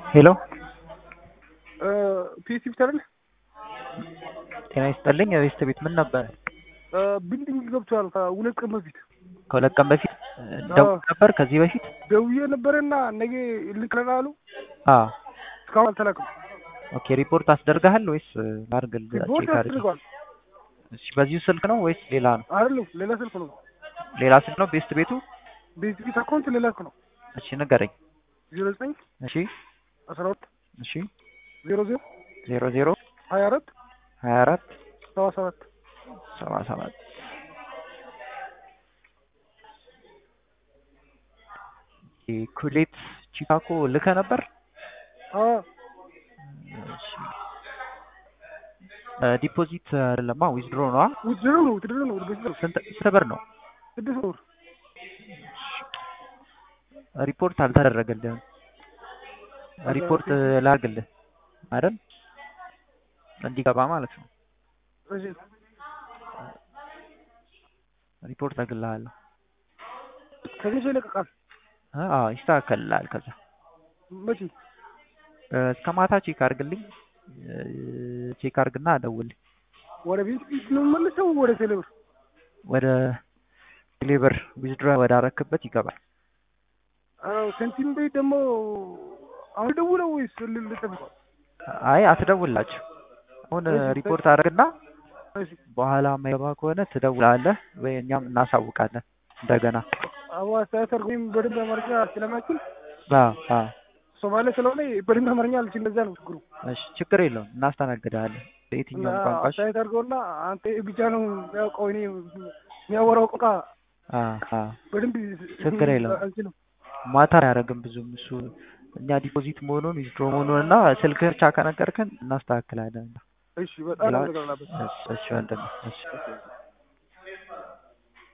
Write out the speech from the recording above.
ሄሎ ፒኤስሲ ብቻ አይደል? ጤና ይስጥልኝ። የቤስት ቤት ምን ነበር? ቢልዲንግ ገብቷል ከሁለት ቀን በፊት ከሁለት ቀን በፊት ደውል ነበር። ከዚህ በፊት ደውዬ ነበረና ነገ ልክለና አሉ። አዎ እስካሁን አልተላክም። ኦኬ። ሪፖርት አስደርገሃል ወይስ ላድርግል? ሪፖርት ቼክ አድርግ። አስደርገዋል እሺ፣ በዚሁ ስልክ ነው ወይስ ሌላ ነው? አይደለም፣ ሌላ ስልክ ነው። ሌላ ስልክ ነው ቤስት ቤቱ? ቤት ቤት አካውንት ሌላ ስልክ ነው። እሺ ንገረኝ። ዜሮ ዘጠኝ እሺ አስራ ሁለት እሺ ዜሮ ዜሮ ዜሮ ዜሮ ሀያ አራት ሀያ አራት ሰባ ሰባት ሰባ ሰባት ኩሌት ቺካጎ ልከ ነበር። እሺ ዲፖዚት አይደለማ ዊዝድሮ ነዋ። ውድድር ነው ውድድር ነው ውድድር ነው። ስንት ስንት ብር ነው? ስድስት ወር ሪፖርት አልተደረገልህም። ሪፖርት ላድርግልህ አይደል? እንዲገባ ማለት ነው። እሺ ሪፖርት አግልሃለሁ። ከዚህ ሰው ይለቀቃል። አዎ ይስተካከልልሃል። ከዛ መቼ እስከ ማታ ቼክ አድርግልኝ። ቼክ አድርግና ደውልኝ። ወደ ቤት ቤት ነው የምመለሰው ወደ ቴሌብር ወደ ሌበር ዊዝድሮ ወደ አረክበት ይገባል። አዎ ሰንቲም ቤት ደግሞ አሁን ደውለው ወይስ ል- ልጠብቀው? አይ አትደውላችሁ። አሁን እሺ፣ ሪፖርት አድርግና እሺ በኋላ የማይገባ ከሆነ ትደውላለህ ወይ እኛም እናሳውቃለን እንደገና። አዎ አስተያየት አድርጎ ወይም በደንብ አማርኛ ስለማይችል አዎ አዎ ሶማሌ ስለሆነ በደንብ አማርኛ አልችል። እንደዛ ነው ችግሩ። እሺ ችግር የለውም እናስተናግዳለን በየትኛውም እና ቋንቋሽ። አስተያየት አድርገውና አንተ ብቻ ነው የሚያውቀው እኔ የሚያወራው ቋንቋ አዎ አዎ በደንብ ችግር የለውም። አልችልም። ማታ አያደርግም ብዙም እሱ እኛ ዲፖዚት መሆኑን ዊዝድሮ መሆኑን እና ስልክ ብቻ ከነገርከን እናስተካክላለን። እሺ በጣም ሌላ- አመሰግናለሁ። እሺ እሺ ወንድሜ እሺ